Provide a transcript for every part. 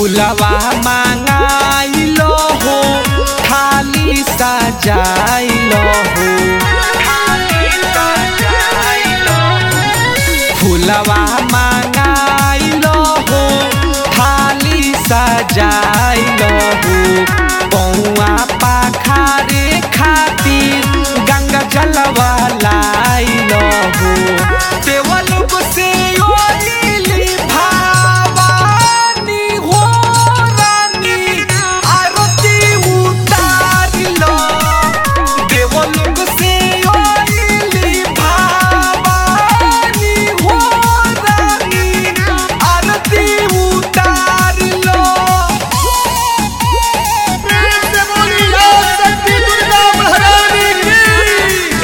फुलवा मांगाइलो हो थाली सजाइलो हो फुलवा मांगाइलो हो थाली सजाइलो हो पौआ पाखारे खातिर गंगा जलवा लाइलो हो देवल से ओलिली भावानी हो रानी आरती उतारिलो देवल से ओलिली भावानी हो रानी आरती उतारिलो प्रेम से बोली जय शक्ति दुर्गा महारानी की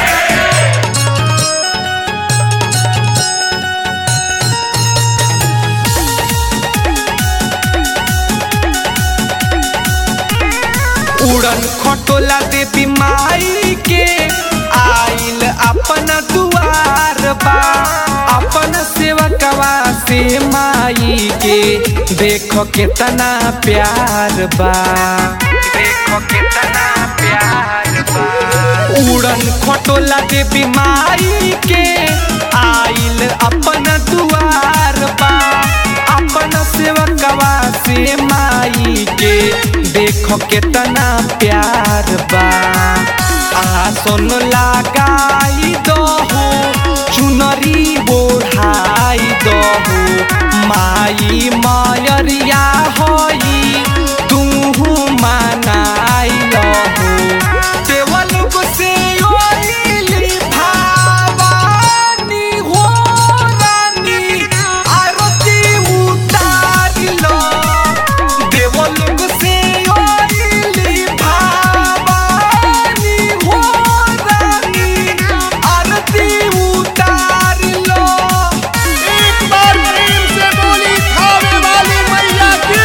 उड़न खटोला देवी माई के आइल अपन दुआर बा अपन सेवकवा से माई के देखो कितना प्यार बा देखो कितना प्यार बा उड़न खटोला देवी माई के आइल अपन दुआर बा अपन सेवकवा से माई के देखो कितना प्यार बा आसन लगाई दहो चुनरी बोढ़ाई दहो माई मायरिया होई तू मनाई लहो देवल से ओलिली भावानी हो रानी आरती उतारिलो देवल से ओलिली भावानी हो रानी आरती उतारिलो एक बार प्रेम से बोली खावे वाली मैया की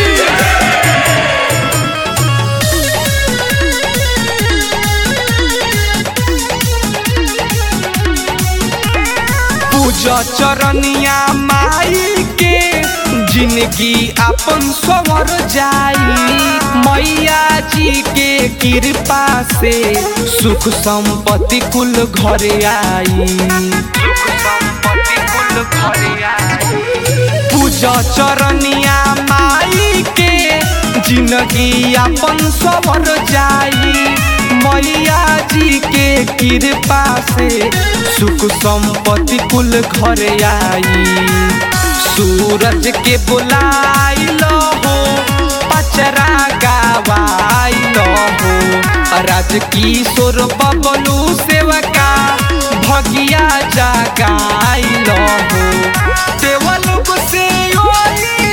पूजा चरनिया माई के जिंदगी अपन सवर जाई मैया जी के कृपा से सुख संपत्ति कुल घर आई सुख संपत्ति कुल घर आई पूजा चरनिया माई के जिंदगी अपन सवर जाई मैया जी के कृपा से सुख संपत्ति कुल घर आई सूरज के बुलाइलो हो पचरा गावाइलो हो राजकिशोर बबलू सेवका भगिया जगाइलो हो देवल से ओली